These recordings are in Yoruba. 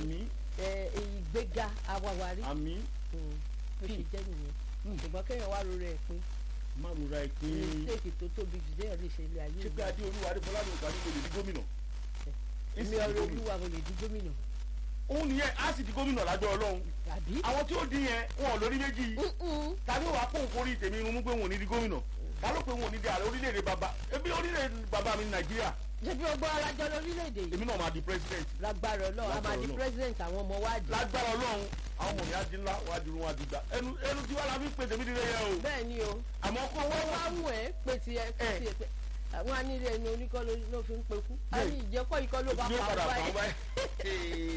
àmín ẹ, ìgbéga awàwárí àmín Mm, bó ṣe jẹ́ nìyẹn Mm. ṣùgbọ́n kéèyàn wá rora ẹ̀ pé má rora ìpín mistake tó tóbi jù déèyàn lè ṣe ilé ayé ṣé pé adé olúwa adébọlá ló gbà nígbè lè di gómìnà mi Èsì ọ̀rọ̀ di gómìnà. olúwa mo lè di gómìnà òun nìyẹn á sì di gómìnà lájọ ọlọ́run àbí. àwọn tí ó di yẹn wọn ò lórí méjì Mm-mm. ta ló wàá kóhùn kórìí tèmi irun mú pé wọn ò ní di gómìnà ta ló pé wọn ò ní di ààrẹ orílẹ̀-èdè bàbá ebi orílẹ̀-èdè bàbá mi ní nàìjíríà ṣé bí ọgbọ́n alájọ lórílẹ̀‐èdè yìí èmi náà máa di president lágbára ọlọ́run a máa Lágbára di Ọlọ́run. president àwọn ọmọ wa jù. lágbára ọlọ́run àwọn ọmọ mi á di ńlá wàá di irun wàá di gbà ẹnu ẹnu tí wàá la fi ń pè tèmi dídé yẹn o bẹ́ẹ̀ ni o àmọ́ kó owó wọ́n wá wá wù ẹ́ pé ti ẹ pé Ẹ. ti ẹ pé àwọn anílé ẹni oníkọ́ ló ló fi ń pekú a Bẹ́ẹ̀. ní ìjẹ́kọ́ ikọ́ ló bá ní pa padà ọ́ fà báyìí. wá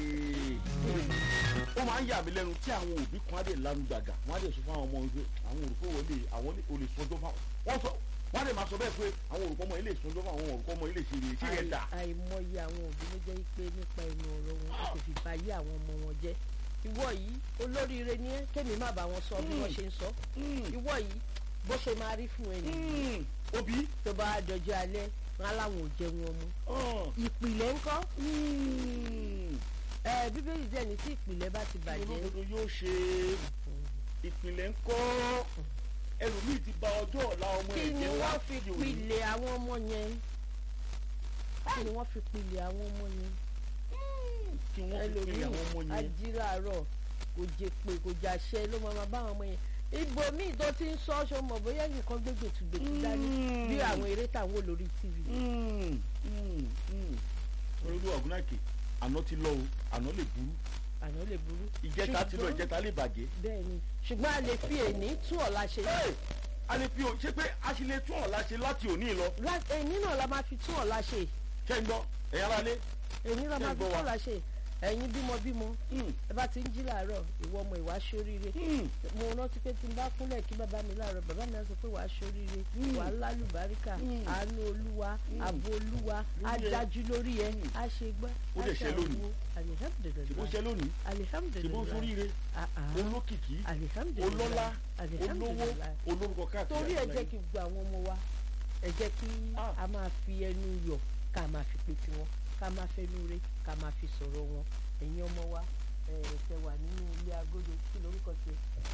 ó máa ń yà mí lẹ́nu tí àwọn òbí kan á dé lanu gbàgà wọ́n á dé sọ fún àwọn ọmọ wọn pé àwọn olùkọ́ wọn lè àwọn lè- ò lè sọjọ́ fáwọn wọ́n sọ wọ́n á dé máa sọ bẹ́ẹ̀ pé àwọn olùkọ́ ọmọ yìí lè sọjọ́ fáwọn àwọn olùkọ́ ọmọ yìí lè ṣe rèé ṣé yẹn dà Àì- àìmọye àwọn òbí ló jẹ́ pé nípa ẹnu ọ̀rọ̀ wọn kò sì fi ba ayé àwọn ọmọ wọn jẹ́ ìwọ yìí olóríire ni ẹ́ kémi má bá wọn sọ bí wọ́n ṣe ń sọ ìwọ yìí bó ṣe máa rí fún ẹni òbí tó bá dọjọ́ alẹ́ wọn aláwọn ò jẹun ọmọ hàn, ìpìlẹ̀ ńkọ́ mm, ẹ bíbélì jẹ́ ní tí ìpìlẹ̀ bá ti bàjẹ́ olódodo yóò ṣe ìpìlẹ̀ ń kọ́ ẹlòmíì ti ba ọjọ́ ọ̀la ọmọ kí ẹ̀ ni jẹ́ wọ́n láti fi òní. pilẹ̀ àwọn ọmọ yẹn kí ni wọ́n fi pilẹ̀ àwọn ọmọ yẹn kí wọ́n fi pinnu àwọn ọmọ ẹlòmíì yẹn. ajíláàárọ̀ kò jẹ pé kò jàṣẹ ló máa máa bá àwọn ọmọ yẹn ibo míì tó ti ń sọ ṣọ mọ̀ bóyá nìkan gbé gbètùgbètù dání Mm. bí àwọn eré táwọn wò lórí tv Mm, mm, mm. olódò ọ̀gùnàkè àná ti lọ o àná lè burú àná lè burú ìjẹta ti lọ Ṣùgbọ́n- ìjẹta lè bàjẹ́. bẹ́ẹ̀ ni ṣùgbọ́n a lè fi èní tún ọ̀la ṣe Hey! a lè fi o ṣé pé a ṣe lè tún ọ̀la ṣe láti òní lọ Lá- èní náà la máa fi tún ọ̀la ṣe ṣé ń gbọ́ ẹ̀yin ara lé. èní la Ṣé máa ń fi gbọ́ tún wa? ọ̀la ṣe ẹ̀yin bímọ bímọ Mm, ẹ bá ti ń jí làárọ̀ ìwọ ọmọ ìwà ṣoríire mm, mo rántí pé tí n bá kúnlẹ̀ kí bàbá mi láàárọ̀ bàbá mi á sọ pé wàá ṣoríire Mm. wàá lálùbáríkà Mm. àánú olúwa Mm. ààbò olúwa á Lórí ẹ. dájú lórí ẹ Mm. á ṣe gbọ́ Ó á dẹ̀ ṣe ṣe lónìí. àwo ṣe bó alihamdulilayi ṣe lónìí ṣe bó alihamdulilayi sóríire Ah, ah. olókìkí alihamdulilayi olọ́lá olówó alihamdulilayi olórúkọ káàkiri. torí ẹ àgbáyé. jẹ́ kí gbogbo àwọn ọmọ wa ẹ jẹ́ kí Ah. a máa fi ẹnu yọ̀ ká máa fi pe tiwọn ká máa fẹnu re ká máa fi sọ̀rọ̀ wọn ẹ̀yin ọmọ wa ẹ ṣe wà nínú ilé agodo kí lórúkọ ṣe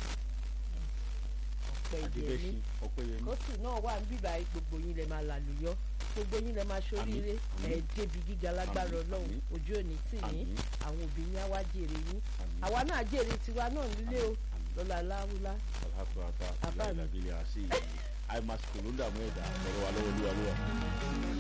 ọ̀pẹ ìjẹ̀mí Adébẹ́sí Ọpẹ́yẹmí. kóòtù náà wà ń bíbá yìí, gbogbo yín lẹ máa làlùyọ gbogbo yín lẹ máa ṣoríire Àmín, ẹ àmín. débi gíga lágbára Àmín, Ọlọ́run àmín. ojú òní tì yín Àmín. àwọn òbí yín á wá jèrè yín Àmín. àwa náà jèrè tiwa náà nílé o lọ́la láwùlá alhafata Abáàmì. ìlànà ìlànà àṣeyìí àìmásìkò ló ń dààmú ẹ̀dá ọ̀rọ̀ wa lọ́wọ́ olúwa ló wà.